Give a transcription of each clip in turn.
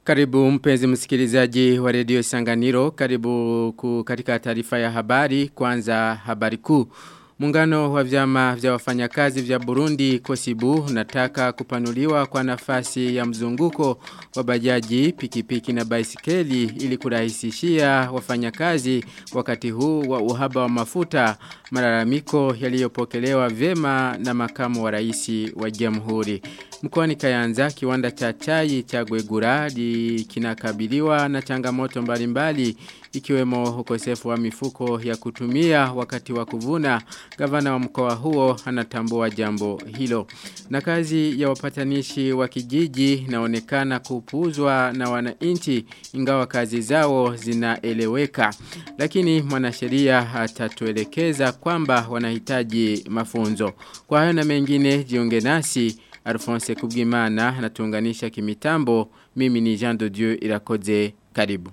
Karibu mpenzi msikilizaji wa redio Sanganiro, karibu ku katika taarifa ya habari, kwanza habari kuu. Muungano wa vyama vya wafanyakazi vya Burundi Kosibu unataka kupanuliwa kwa nafasi ya mzunguko wa bajaji, pikipiki na baisikeli ili kurahisishia wafanyakazi wakati huu wa uhaba wa mafuta malalamiko yaliyopokelewa vema na makamu wa rais wa Jamhuri. Mkoani Kayanza kiwanda cha chai cha Gwegura kinakabiliwa na changamoto mbalimbali ikiwemo ukosefu wa mifuko ya kutumia wakati wa kuvuna gavana wa mkoa huo anatambua jambo hilo na kazi ya wapatanishi wa kijiji inaonekana kupuuzwa na wananchi ingawa kazi zao zinaeleweka lakini mwanasheria atatuelekeza kwamba wanahitaji mafunzo kwa hayo na mengine jiunge nasi Alphonse Kubwimana anatuunganisha kimitambo mimi ni Jean de Dieu Irakoze karibu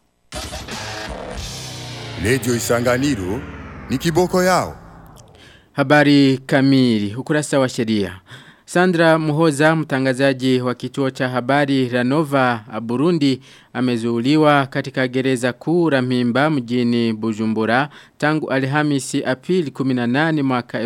Radio Isanganiro ni kiboko yao. Habari kamili, ukurasa wa sheria. Sandra Muhoza mtangazaji wa kituo cha habari Ranova Burundi amezuuliwa katika gereza kuu la Mimba mjini Bujumbura tangu Alhamisi Aprili 18 mwaka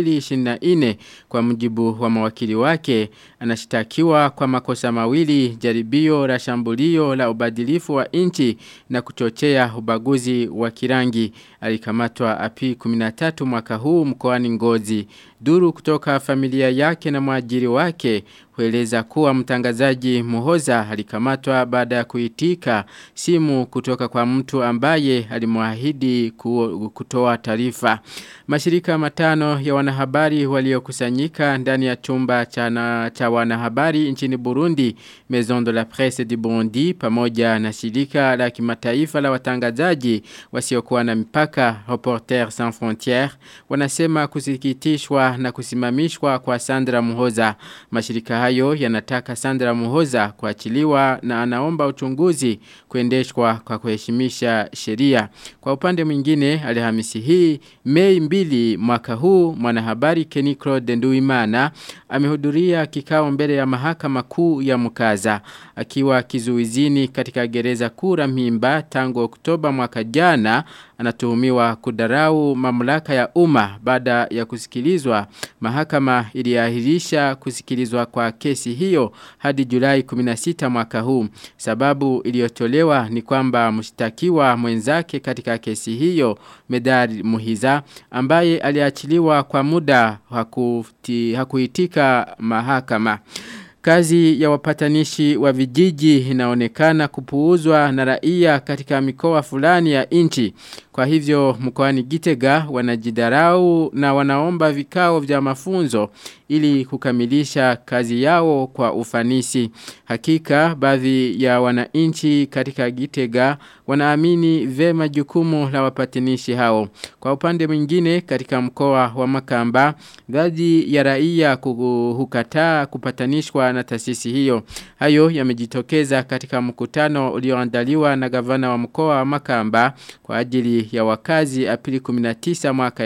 2024 kwa mujibu wa mawakili wake anashitakiwa kwa makosa mawili jaribio la shambulio la ubadilifu wa inchi na kuchochea ubaguzi wa kirangi alikamatwa Aprili 13 mwaka huu mkoani Ngozi duru kutoka familia yake na mwajiri wake hueleza kuwa mtangazaji Muhoza alikamatwa baada ya kuitika simu kutoka kwa mtu ambaye alimwahidi kutoa taarifa. Mashirika matano ya wanahabari waliokusanyika ndani ya chumba cha, cha wanahabari nchini Burundi Maison de la Presse du Burundi pamoja na shirika la kimataifa la watangazaji wasiokuwa na mipaka Reporters Sans Frontières wanasema kusikitishwa na kusimamishwa kwa Sandra Muhoza. Mashirika hayo yanataka Sandra Muhoza kuachiliwa na anaomba uchunguzi kuendeshwa kwa kuheshimisha sheria. Kwa upande mwingine Alhamisi hii Mei mbili mwaka huu mwanahabari Kenny Claude Nduimana amehudhuria kikao mbele ya mahakama kuu ya Mukaza akiwa kizuizini katika gereza kura Mimba tangu Oktoba mwaka jana anatuhumiwa kudarau mamlaka ya umma baada ya kusikilizwa mahakama iliahirisha kusikilizwa kwa kesi hiyo hadi Julai 16 mwaka huu sababu iliyotolewa ni kwamba mshtakiwa mwenzake katika kesi hiyo Medari Muhiza ambaye aliachiliwa kwa muda hakuti, hakuitika mahakama Kazi ya wapatanishi wa vijiji inaonekana kupuuzwa na raia katika mikoa fulani ya nchi. Kwa hivyo mkoani Gitega wanajidarau na wanaomba vikao vya mafunzo ili kukamilisha kazi yao kwa ufanisi. Hakika baadhi ya wananchi katika Gitega wanaamini vema jukumu la wapatanishi hao. Kwa upande mwingine katika mkoa wa Makamba, baadhi ya raia hukataa kupatanishwa na taasisi hiyo. Hayo yamejitokeza katika mkutano ulioandaliwa na gavana wa mkoa wa Makamba kwa ajili ya wakazi Aprili 19 mwaka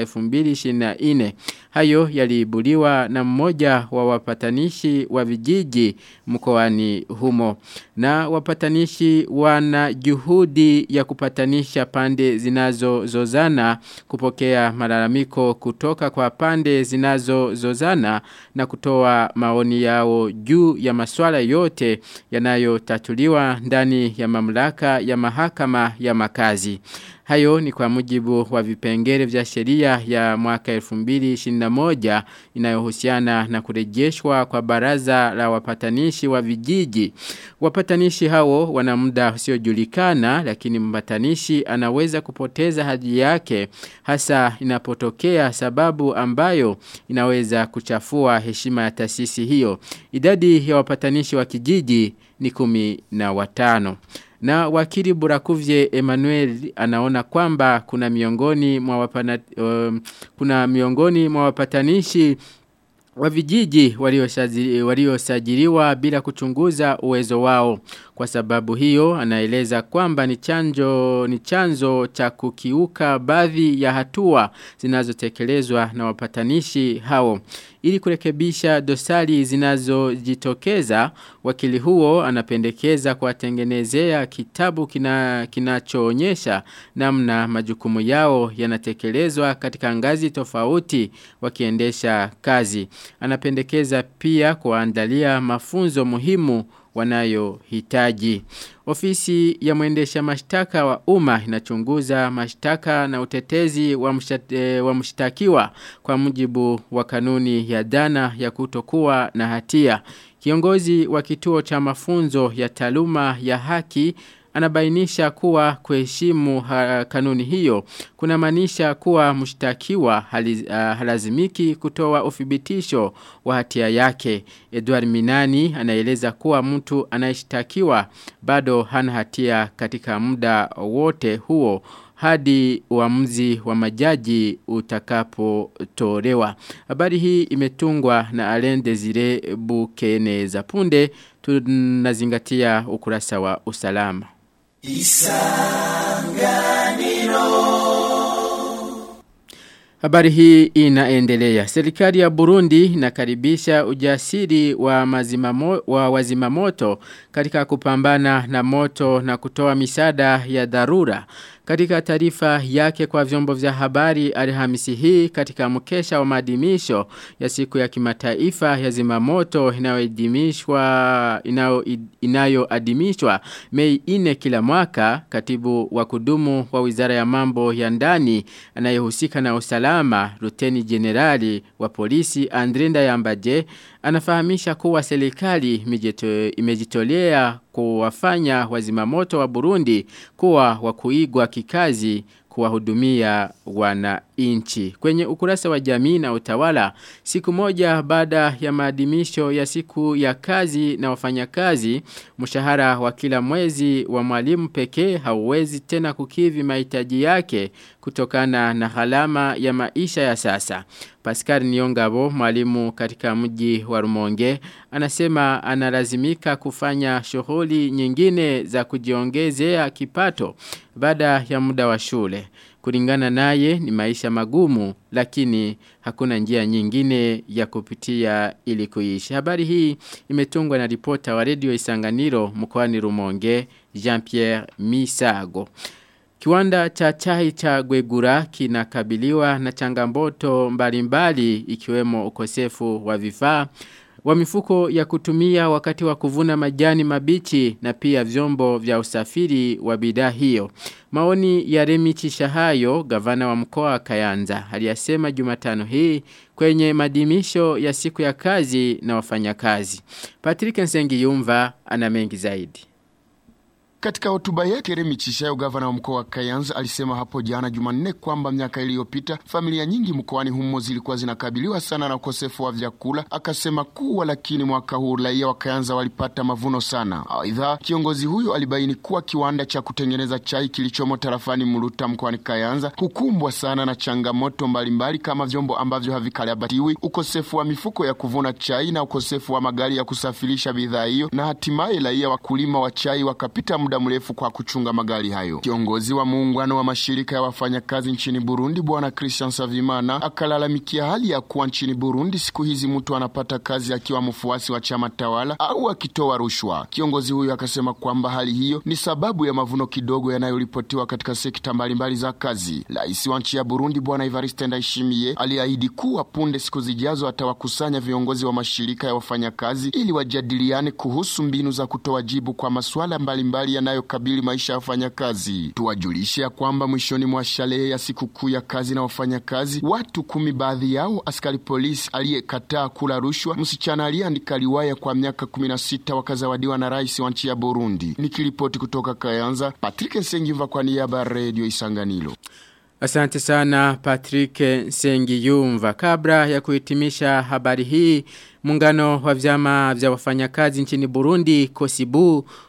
2024. Hayo yaliibuliwa na mmoja wa wapatanishi wa vijiji mkoani humo. Na wapatanishi wana juhudi ya kupatanisha pande zinazozozana kupokea malalamiko kutoka kwa pande zinazozozana na kutoa maoni yao juu ya masuala yote yanayotatuliwa ndani ya mamlaka ya mahakama ya makazi. Hayo ni kwa mujibu wa vipengele vya sheria ya mwaka 2021 inayohusiana na kurejeshwa kwa baraza la wapatanishi wa vijiji. Wapatanishi hao wana muda usiojulikana lakini mpatanishi anaweza kupoteza hadhi yake hasa inapotokea sababu ambayo inaweza kuchafua heshima ya taasisi hiyo. Idadi ya wapatanishi wa kijiji ni kumi na watano. Na wakili Burakuvye Emmanuel anaona kwamba kuna miongoni mwa wapana, um, kuna miongoni mwa wapatanishi wa vijiji waliosajiliwa bila kuchunguza uwezo wao. Kwa sababu hiyo anaeleza kwamba ni chanjo ni chanzo cha kukiuka baadhi ya hatua zinazotekelezwa na wapatanishi hao. Ili kurekebisha dosari zinazojitokeza wakili huo anapendekeza kuwatengenezea kitabu kina kinachoonyesha namna majukumu yao yanatekelezwa katika ngazi tofauti wakiendesha kazi. Anapendekeza pia kuandalia mafunzo muhimu wanayohitaji. Ofisi ya mwendesha mashtaka wa umma inachunguza mashtaka na utetezi wa, mshate, wa mshtakiwa kwa mujibu wa kanuni ya dana ya kutokuwa na hatia. Kiongozi wa kituo cha mafunzo ya taaluma ya haki anabainisha kuwa kuheshimu kanuni hiyo kuna maanisha kuwa mshtakiwa haliz, uh, halazimiki kutoa uthibitisho wa hatia yake. Edward Minani anaeleza kuwa mtu anayeshtakiwa bado hana hatia katika muda wote huo hadi uamuzi wa majaji utakapotolewa. Habari hii imetungwa na Alain Desire Bukeneza. Punde tunazingatia ukurasa wa usalama. Isanganiro Habari hii inaendelea. Serikali ya Burundi inakaribisha ujasiri wa, mazimamo, wa wazimamoto katika kupambana na moto na kutoa misada ya dharura. Katika taarifa yake kwa vyombo vya habari Alhamisi hii katika mkesha wa maadhimisho ya siku ya kimataifa ya zimamoto inayoadhimishwa inayoadhimishwa Mei 4 kila mwaka katibu wa kudumu wa Wizara ya Mambo ya Ndani anayehusika na usalama Luteni Generali wa polisi Andrinda Yambaje anafahamisha kuwa serikali imejitolea kuwafanya wazimamoto wa Burundi kuwa wa kuigwa kikazi kuwahudumia wananchi. Kwenye ukurasa wa jamii na utawala, siku moja baada ya maadhimisho ya siku ya kazi na wafanyakazi, mshahara wa kila mwezi wa mwalimu pekee hauwezi tena kukivi mahitaji yake kutokana na gharama ya maisha ya sasa. Pascal Niongabo, mwalimu katika mji wa Rumonge, anasema analazimika kufanya shughuli nyingine za kujiongezea kipato baada ya muda wa shule. Kulingana naye ni maisha magumu lakini hakuna njia nyingine ya kupitia ili kuishi. Habari hii imetungwa na ripota wa redio Isanganiro mkoani Rumonge Jean-Pierre Misago. Kiwanda cha chai cha Gwegura kinakabiliwa na changamoto mbalimbali ikiwemo ukosefu wa vifaa wa mifuko ya kutumia wakati wa kuvuna majani mabichi na pia vyombo vya usafiri wa bidhaa hiyo. Maoni ya Remi Chishahayo, gavana wa mkoa wa Kayanza, aliyasema Jumatano hii kwenye madimisho ya siku ya kazi na wafanyakazi. Patrick Nsengiyumva ana mengi zaidi. Katika hotuba yake Remi Chishayo, gavana wa mkoa wa Kayanza, alisema hapo jana Jumanne kwamba miaka iliyopita familia nyingi mkoani humo zilikuwa zinakabiliwa sana na ukosefu wa vyakula. Akasema kuwa lakini mwaka huu raia wa Kayanza walipata mavuno sana. Aidha, kiongozi huyo alibaini kuwa kiwanda cha kutengeneza chai kilichomo tarafani Muluta mkoani Kayanza hukumbwa sana na changamoto mbalimbali kama vyombo ambavyo havikarabatiwi, ukosefu wa mifuko ya kuvuna chai na ukosefu wa magari ya kusafirisha bidhaa hiyo, na hatimaye raia wakulima wa chai wakapita muda mrefu kwa kuchunga magari hayo. Kiongozi wa muungano wa mashirika ya wafanyakazi nchini Burundi Bwana Christian Savimana akalalamikia hali ya kuwa nchini Burundi siku hizi mtu anapata kazi akiwa mfuasi wa chama tawala au akitoa rushwa. Kiongozi huyo akasema kwamba hali hiyo ni sababu ya mavuno kidogo yanayoripotiwa katika sekta mbalimbali za kazi. Rais wa nchi ya Burundi Bwana Evariste Ndayishimiye aliahidi kuwa punde siku zijazo atawakusanya viongozi wa mashirika ya wafanyakazi ili wajadiliane kuhusu mbinu za kutoa jibu kwa masuala mbalimbali yanayokabili maisha ya wafanyakazi. Tuwajulishe ya kwamba mwishoni mwa sherehe ya sikukuu ya kazi na wafanyakazi, watu kumi, baadhi yao askari polisi aliyekataa kula rushwa, msichana aliyeandika riwaya kwa miaka 16 wakazawadiwa na rais wa nchi ya Burundi. Nikiripoti kutoka Kayanza, Patrick Sengiva kwa niaba ya Radio Isanganiro. Asante sana Patrick Sengiyumva. Kabla ya kuhitimisha habari hii, muungano wa vyama vya wafanyakazi nchini Burundi Kosibu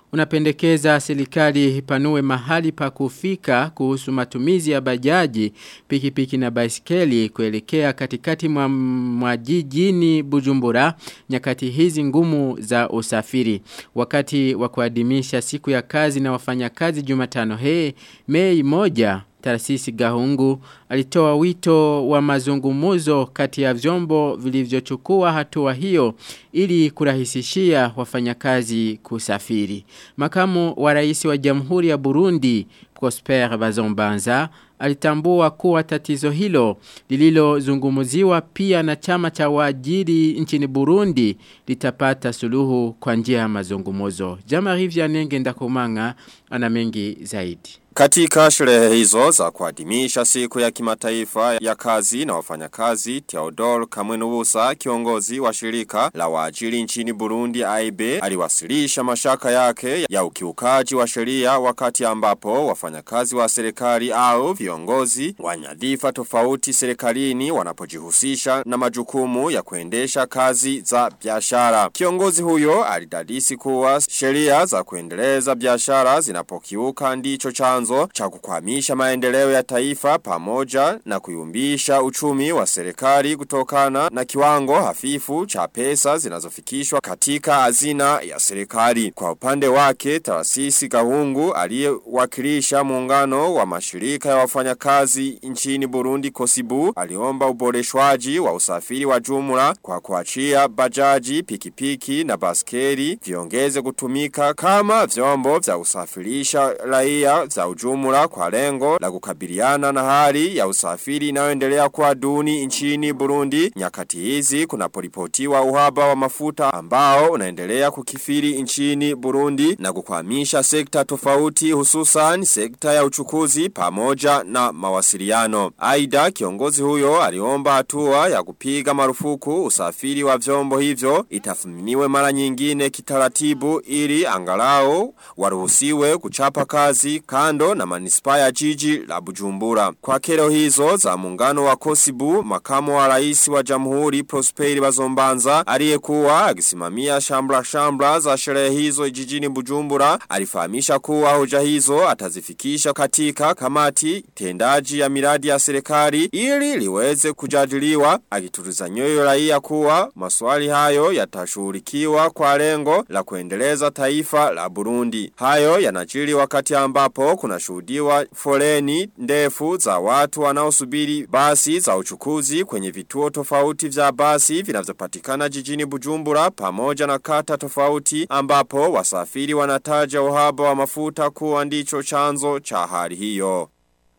unapendekeza serikali ipanue mahali pa kufika kuhusu matumizi ya bajaji, pikipiki na baisikeli kuelekea katikati mwa, mwa jijini Bujumbura nyakati hizi ngumu za usafiri. Wakati wa kuadhimisha siku ya kazi na wafanyakazi Jumatano hii Mei moja Tarasisi Gahungu alitoa wito wa mazungumuzo kati ya vyombo vilivyochukua hatua hiyo ili kurahisishia wafanyakazi kusafiri. Makamu wa rais wa Jamhuri ya Burundi Prosper Bazombanza alitambua kuwa tatizo hilo lililozungumziwa pia na chama cha waajiri nchini Burundi litapata suluhu kwa njia ya mazungumuzo. Jamari Vyanenge Ndakumanga ana mengi zaidi. Katika sherehe hizo za kuadhimisha siku ya kimataifa ya kazi na wafanyakazi, Theodore Kamwenubusa, kiongozi wa shirika la waajiri nchini Burundi AIB, aliwasilisha mashaka yake ya ukiukaji wa sheria wakati ambapo wafanyakazi wa serikali au viongozi wa nyadhifa tofauti serikalini wanapojihusisha na majukumu ya kuendesha kazi za biashara. Kiongozi huyo alidadisi kuwa sheria za kuendeleza biashara zinapokiuka ndicho chanzo chanzo cha kukwamisha maendeleo ya taifa pamoja na kuyumbisha uchumi wa serikali kutokana na kiwango hafifu cha pesa zinazofikishwa katika hazina ya serikali. Kwa upande wake, Tarasisi Gahungu aliyewakilisha muungano wa mashirika ya wafanyakazi nchini Burundi Kosibu aliomba uboreshwaji wa usafiri wa jumla kwa kuachia bajaji, pikipiki na baskeli viongeze kutumika kama vyombo vya usafirisha raia za ujumla kwa lengo la kukabiliana na hali ya usafiri inayoendelea kwa duni nchini Burundi. Nyakati hizi kunaporipotiwa uhaba wa mafuta ambao unaendelea kukifiri nchini Burundi na kukwamisha sekta tofauti hususan sekta ya uchukuzi pamoja na mawasiliano. Aida kiongozi huyo aliomba hatua ya kupiga marufuku usafiri wa vyombo hivyo itathminiwe mara nyingine kitaratibu ili angalau waruhusiwe kuchapa kazi kando na manispa ya jiji la Bujumbura. Kwa kero hizo za muungano wa Kosibu, makamu wa rais wa Jamhuri Prosperi Bazombanza aliyekuwa akisimamia shambla shambla za sherehe hizo jijini Bujumbura alifahamisha kuwa hoja hizo atazifikisha katika kamati tendaji ya miradi ya serikali ili liweze kujadiliwa akituliza nyoyo raia kuwa maswali hayo yatashughulikiwa kwa lengo la kuendeleza taifa la Burundi. Hayo yanajiri wakati ambapo kuna shuhudiwa foleni ndefu za watu wanaosubiri basi za uchukuzi kwenye vituo tofauti vya basi vinavyopatikana jijini Bujumbura pamoja na kata tofauti ambapo wasafiri wanataja uhaba wa mafuta kuwa ndicho chanzo cha hali hiyo.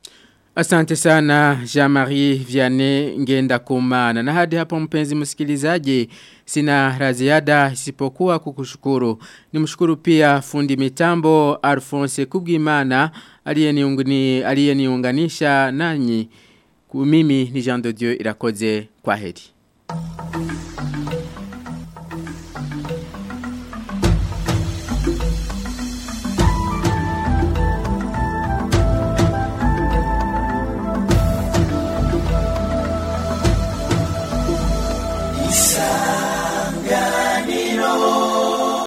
Asante sana Jean-Marie Vianney ngenda kumana. Na hadi hapo mpenzi msikilizaji sina raziada isipokuwa kukushukuru. Nimshukuru pia fundi mitambo Alphonse Kubwimana aliyeniunganisha nanyi. Mimi ni Jean de Dieu irakoze kwa heri.